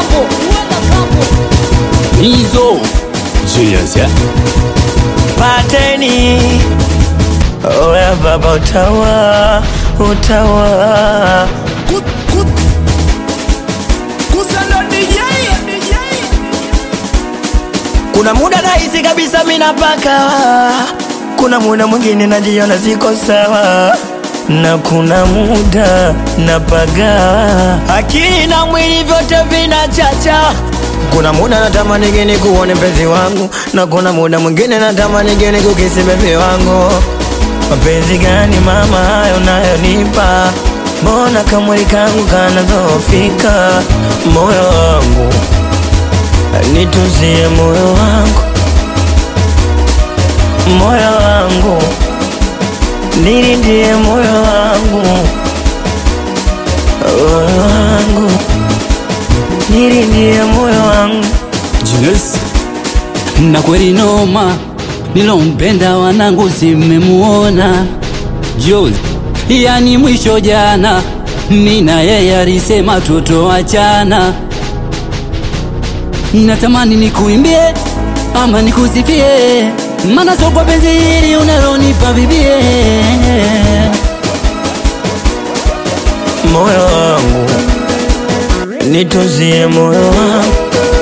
kampo hizo Julius yeah? pateni oya baba utawa utawa kuna muda nahisi kabisa mina paka kuna muda mwingine najiona siko sawa na kuna muda napaga akili na mwili vyote vinachacha kuna muda natamani geni kuone mpenzi wangu na kuna muda mwingine natamani geni kukisi bebi wangu mapenzi gani mama hayo nayonipa mbona kamwili kangu kanazofika moyo wangu nituzie moyo wangu moyo wangu nilindie moyo wangu moyo wangu nilindie moyo wangu Julius na kweli noma nilompenda wanangu simemuona Jules yani mwisho jana nina yeye alisema tutoachana natamani nikuimbie ama nikusifie mana so kwa penzi hili unalonipa bibie moyo wangu nituzie moyo wangu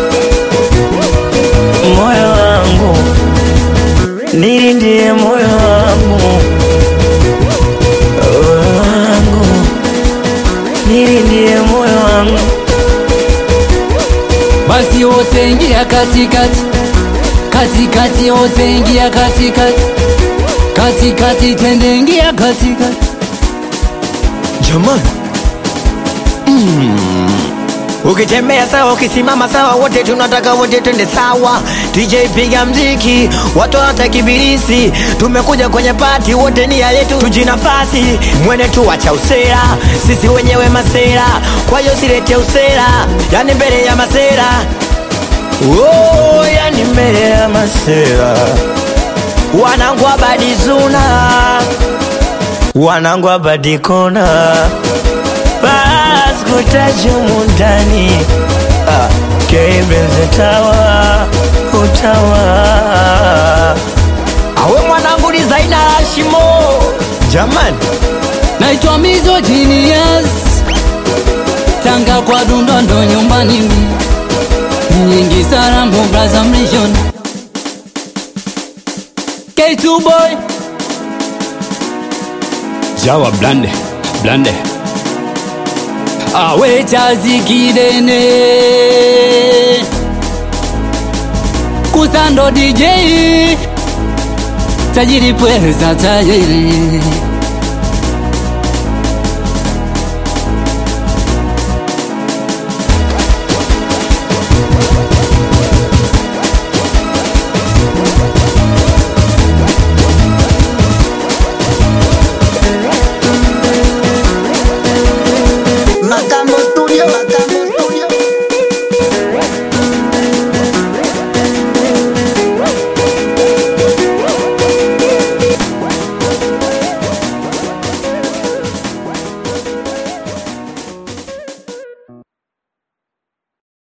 moyo wangu nilindie moyo wangu moyo wangu nilindie moyo wangu basi wote ingia katikati katikati wote ingia katikati katikati twende ingia katikati jamani ukitembea sawa ukisimama sawa wote tunataka wote twende sawa dj piga mziki watu watakibirisi tumekuja kwenye pati wote nia yetu tujinafasi mwene tu wacha usera sisi wenyewe masera kwa hiyo silete usera yani mbele ya masera oh, yani mbele ya masera wanangu abadizuna wanangu abadikona baskutajumu ndani ah, kebenze tawa utawa awe mwanangu ni zaina la shimo jamani naitwa mizo genius tanga kwa dundondo nyumbani nyingi sarambo braza mlishon K2 boy Jawa blande blande awe chazi kidene kusando DJ tajiri pweza tajiri